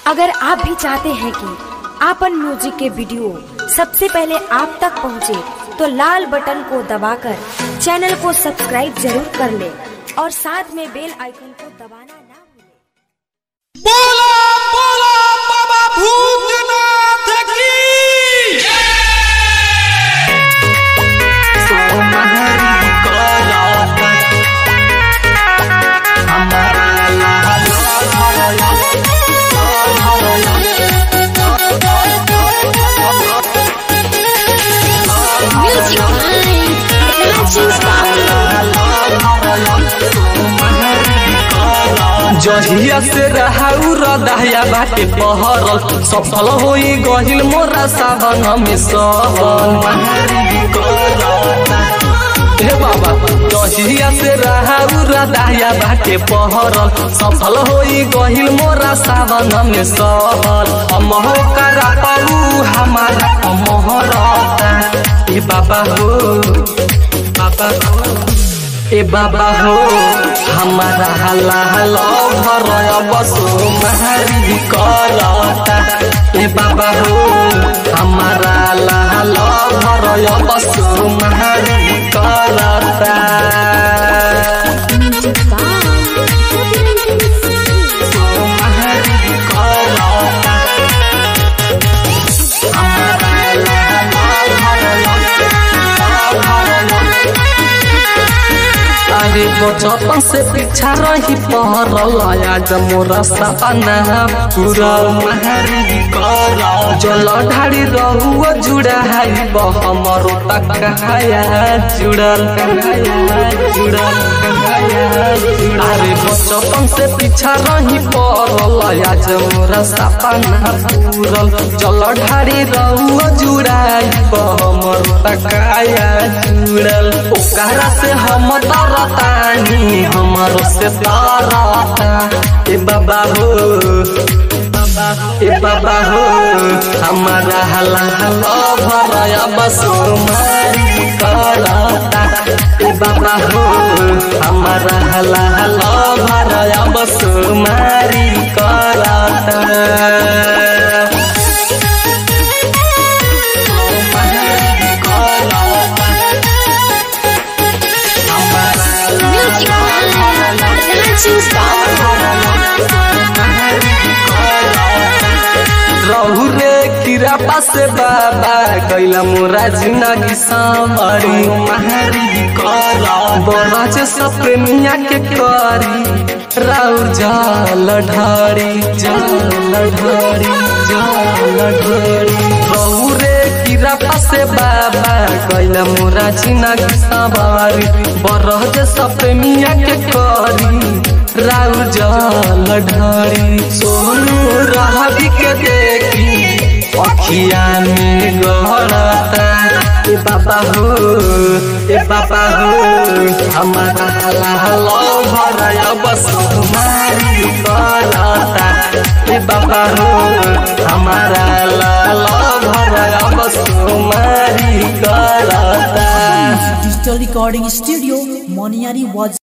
अगर आप भी चाहते हैं कि आपन म्यूजिक के वीडियो सबसे पहले आप तक पहुंचे, तो लाल बटन को दबाकर चैनल को सब्सक्राइब जरूर कर ले और साथ में बेल आइकन को दबाना ना भूलें। बोला बोला बाबा भूतनाथ की Music Mind. Matching जहिया से रहाउ रदाया बाटे पहरल सफल होई गहिल मोरा सावन में सहल हे बाबा जहिया से रहाउ रदाया बाटे पहरल सफल होई गहिल मोरा सावन में सहल अमहो करा पाऊ हमारा अमहरता ए बाबा हो बाबा हो ए बाबा हो हमारा हला हला भरय बसो महरी करता ए बाबा हो हमारा हला हला भरय बसो महरी करता सो महरी करता हमारा हला हला भरय अरे बचपन से पीछा रही पहरल आज मोरा सपना पूरा महरी कर जल ढाड़ी रहुआ जुड़ा है हमरो तक कहाया जुड़ल कहाया जुड़ल कहाया अरे बचपन से पीछा रही पहरल आज मोरा सपना पूरल जल ढाड़ी रहुआ जुड़ा हमरो तक कहाया जुड़ल ओकरा से हम डरतानी हमारो से तारता ए बाबा हो ए बाबा हो हमारा हला हला भराया बसो मारी करता ए बाबा हो हमारा हला हला भराया बसो मारी करता Music Mind. रहु रे किरा पासे बाबा कैला मोरा जिंदगी सामरी महरी कर बरज सपनिया के करी राउ जल ढारी जल ढारी जल ढारी रहु रे किरा पासे बाबा कैला मोरा जिंदगी सामरी बरज सपनिया के करी राउ जल ढारी सोनू रहबी के देखी अखिया में गहरता ए बाबा हो ए बाबा हो हमारा हला हला भरया बस मारी करता ए बाबा हो हमारा हला हला भरया बस मारी करता डिजिटल रिकॉर्डिंग स्टूडियो मोनियारी वाज